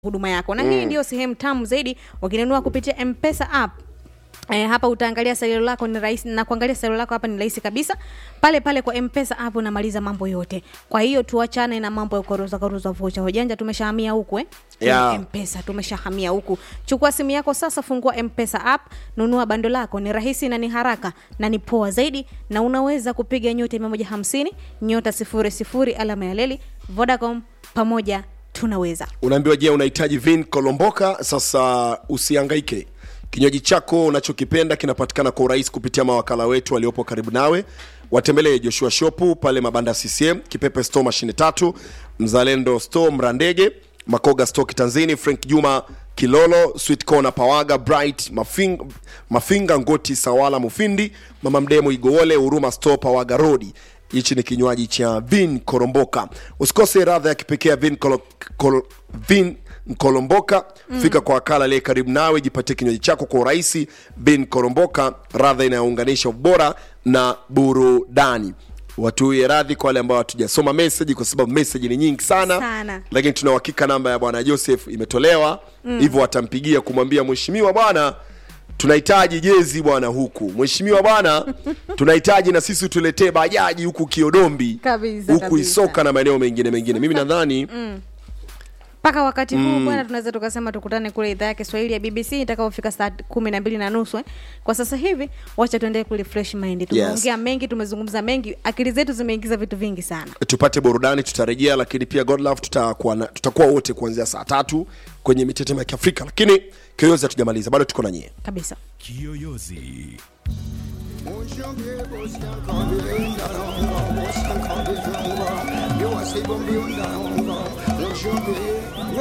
huduma yako na hii ndio sehemu tamu zaidi wakinunua kupitia mpesa app E, hapa utaangalia salio lako ni rahisi na kuangalia salio lako hapa ni rahisi kabisa pale pale kwa mpesa app unamaliza mambo yote kwa hiyo tuachane na mambo ya kuruza kuruza vocha hojanja tumeshahamia huku eh Yeah. Kwenye mpesa tumeshahamia huku chukua simu yako sasa fungua mpesa app nunua bando lako ni rahisi na ni haraka na ni poa zaidi na unaweza kupiga nyota 150 nyota 00 alama ya leli vodacom pamoja tunaweza unaambiwa je unahitaji vin kolomboka sasa usiangaike kinywaji chako unachokipenda kinapatikana kwa urahisi kupitia mawakala wetu waliopo karibu nawe watembelee joshua shopu pale mabanda ccm kipepe store mashine tatu mzalendo store mrandege makoga store kitanzini frank juma kilolo sweet corner pawaga bright mafinga, mafinga ngoti sawala mufindi mama mdemo igowole huruma store pawaga rodi hichi ni kinywaji cha vin koromboka usikose radha ya kipekee ya vin, kolo, kol, vin mkolomboka mm. fika kwa wakala aliye karibu nawe jipatie kinywaji chako kwa urahisi bin koromboka radha inayounganisha ubora na burudani watuie radhi kwa wale ambao hatujasoma meseji kwa sababu meseji ni nyingi sana, Sana. lakini tuna uhakika namba ya bwana joseph imetolewa hivyo mm. watampigia kumwambia mheshimiwa bwana tunahitaji jezi bwana huku mheshimiwa bwana tunahitaji na sisi tuletee bajaji huku kiodombi Kabisa, huku kabisa. isoka na maeneo mengine mengine mimi nadhani mpaka wakati huu bwana tunaweza tukasema tukutane kule idhaa ya kiswahili ya bbc itakaofika saa kumi na mbili na nusu eh. kwa sasa hivi wacha tuendee kule fresh mind tumeongea mengi tumezungumza mengi akili zetu zimeingiza vitu vingi sana tupate burudani tutarejea lakini pia godlove tutakuwa na- tutakuwa wote kuanzia saa tatu kwenye mitetemo ya kiafrika lakini kiyoyozi hatujamaliza bado tuko na nyie kabisa Kiyoyozi. Yo, I say, Bombay,